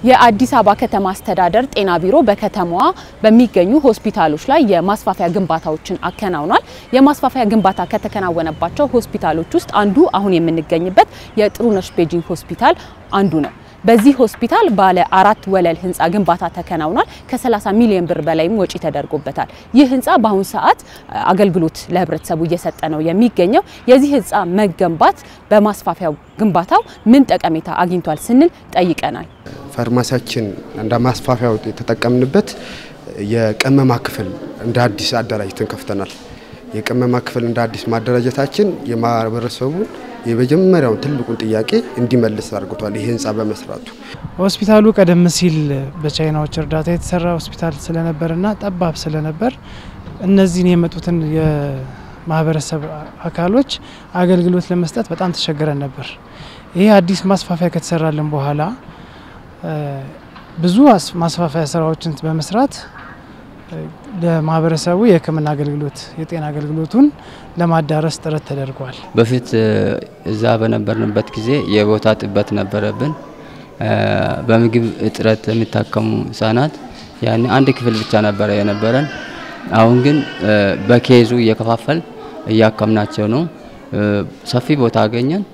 የአዲስ አበባ ከተማ አስተዳደር ጤና ቢሮ በከተማዋ በሚገኙ ሆስፒታሎች ላይ የማስፋፊያ ግንባታዎችን አከናውኗል። የማስፋፊያ ግንባታ ከተከናወነባቸው ሆስፒታሎች ውስጥ አንዱ አሁን የምንገኝበት የጥሩነሽ ቤጂንግ ሆስፒታል አንዱ ነው። በዚህ ሆስፒታል ባለ አራት ወለል ህንፃ ግንባታ ተከናውኗል። ከ30 ሚሊዮን ብር በላይም ወጪ ተደርጎበታል። ይህ ህንፃ በአሁኑ ሰዓት አገልግሎት ለህብረተሰቡ እየሰጠ ነው የሚገኘው። የዚህ ህንፃ መገንባት በማስፋፊያው ግንባታው ምን ጠቀሜታ አግኝቷል ስንል ጠይቀናል። ፋርማሲያችን እንደ ማስፋፊያ የተጠቀምንበት የቅመማ ክፍል እንደ አዲስ አደራጅተን ከፍተናል። የቅመማ ክፍል እንደ አዲስ ማደራጀታችን የማህበረሰቡን የመጀመሪያውን ትልቁን ጥያቄ እንዲመልስ አድርጎቷል። ይህ ህንፃ በመስራቱ ሆስፒታሉ ቀደም ሲል በቻይናዎች እርዳታ የተሰራ ሆስፒታል ስለነበርና ጠባብ ስለነበር እነዚህን የመጡትን የማህበረሰብ አካሎች አገልግሎት ለመስጠት በጣም ተቸግረን ነበር። ይህ አዲስ ማስፋፊያ ከተሰራልን በኋላ ብዙ ማስፋፊያ ስራዎችን በመስራት ለማህበረሰቡ የሕክምና አገልግሎት የጤና አገልግሎቱን ለማዳረስ ጥረት ተደርጓል። በፊት እዛ በነበርንበት ጊዜ የቦታ ጥበት ነበረብን። በምግብ እጥረት የሚታከሙ ህጻናት ያን አንድ ክፍል ብቻ ነበረ የነበረን። አሁን ግን በኬዙ እየከፋፈል እያከምናቸው ነው። ሰፊ ቦታ አገኘን።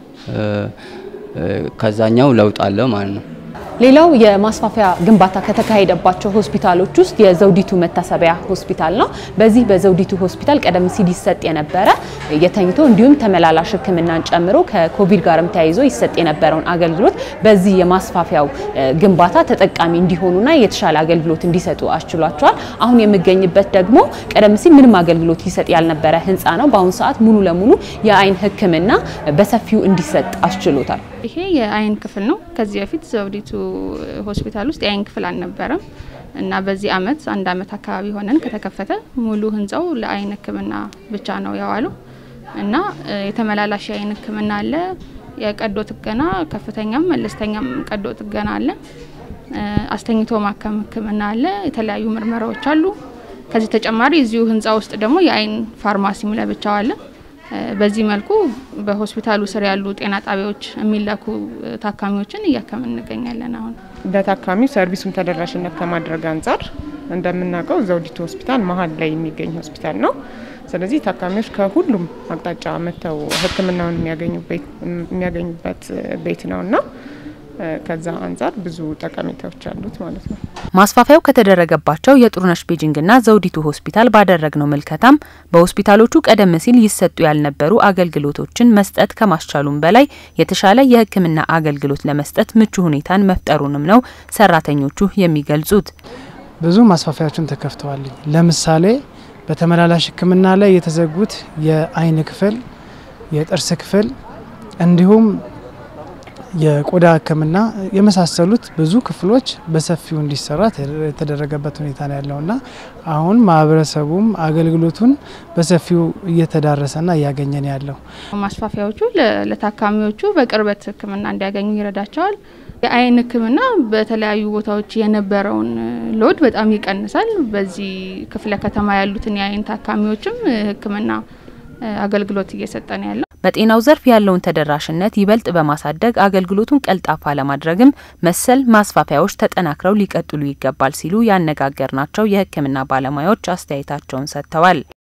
ከዛኛው ለውጥ አለው ማለት ነው። ሌላው የማስፋፊያ ግንባታ ከተካሄደባቸው ሆስፒታሎች ውስጥ የዘውዲቱ መታሰቢያ ሆስፒታል ነው። በዚህ በዘውዲቱ ሆስፒታል ቀደም ሲል ይሰጥ የነበረ የተኝቶ እንዲሁም ተመላላሽ ሕክምናን ጨምሮ ከኮቪድ ጋርም ተያይዞ ይሰጥ የነበረውን አገልግሎት በዚህ የማስፋፊያው ግንባታ ተጠቃሚ እንዲሆኑና የተሻለ አገልግሎት እንዲሰጡ አስችሏቸዋል። አሁን የምገኝበት ደግሞ ቀደም ሲል ምንም አገልግሎት ይሰጥ ያልነበረ ህንፃ ነው። በአሁኑ ሰዓት ሙሉ ለሙሉ የአይን ሕክምና በሰፊው እንዲሰጥ አስችሎታል። ይሄ የአይን ክፍል ነው። ከዚህ በፊት ዘውዲቱ ሆስፒታል ውስጥ የአይን ክፍል አልነበረም እና በዚህ አመት አንድ አመት አካባቢ ሆነን ከተከፈተ ሙሉ ህንፃው ለአይን ህክምና ብቻ ነው የዋለው እና የተመላላሽ የአይን ህክምና አለ። የቀዶ ጥገና ከፍተኛም መለስተኛም ቀዶ ጥገና አለ። አስተኝቶ ማከም ህክምና አለ። የተለያዩ ምርመራዎች አሉ። ከዚህ ተጨማሪ እዚሁ ህንፃ ውስጥ ደግሞ የአይን ፋርማሲም ለብቻው አለ። በዚህ መልኩ በሆስፒታሉ ስር ያሉ ጤና ጣቢያዎች የሚላኩ ታካሚዎችን እያከምን እንገኛለን። አሁን ለታካሚው ሰርቪሱን ተደራሽነት ከማድረግ አንጻር እንደምናውቀው ዘውዲቱ ሆስፒታል መሀል ላይ የሚገኝ ሆስፒታል ነው። ስለዚህ ታካሚዎች ከሁሉም አቅጣጫ መጥተው ሕክምናውን የሚያገኙበት ቤት ነው እና ከዛ አንጻር ብዙ ጠቀሜታዎች አሉት ማለት ነው። ማስፋፊያው ከተደረገባቸው የጥሩነሽ ቤጂንግና ዘውዲቱ ሆስፒታል ባደረግነው ምልከታም በሆስፒታሎቹ ቀደም ሲል ይሰጡ ያልነበሩ አገልግሎቶችን መስጠት ከማስቻሉም በላይ የተሻለ የሕክምና አገልግሎት ለመስጠት ምቹ ሁኔታን መፍጠሩንም ነው ሰራተኞቹ የሚገልጹት። ብዙ ማስፋፊያዎችን ተከፍተዋል። ለምሳሌ በተመላላሽ ሕክምና ላይ የተዘጉት የአይን ክፍል፣ የጥርስ ክፍል እንዲሁም የቆዳ ህክምና የመሳሰሉት ብዙ ክፍሎች በሰፊው እንዲሰራ የተደረገበት ሁኔታ ነው ያለውና አሁን ማህበረሰቡም አገልግሎቱን በሰፊው እየተዳረሰና እያገኘን ያለው ማስፋፊያዎቹ ለታካሚዎቹ በቅርበት ህክምና እንዲያገኙ ይረዳቸዋል። የአይን ህክምና በተለያዩ ቦታዎች የነበረውን ሎድ በጣም ይቀንሳል። በዚህ ክፍለ ከተማ ያሉትን የአይን ታካሚዎችም ህክምና አገልግሎት እየሰጠ ነው ያለው። በጤናው ዘርፍ ያለውን ተደራሽነት ይበልጥ በማሳደግ አገልግሎቱን ቀልጣፋ ለማድረግም መሰል ማስፋፊያዎች ተጠናክረው ሊቀጥሉ ይገባል ሲሉ ያነጋገርናቸው የህክምና ባለሙያዎች አስተያየታቸውን ሰጥተዋል።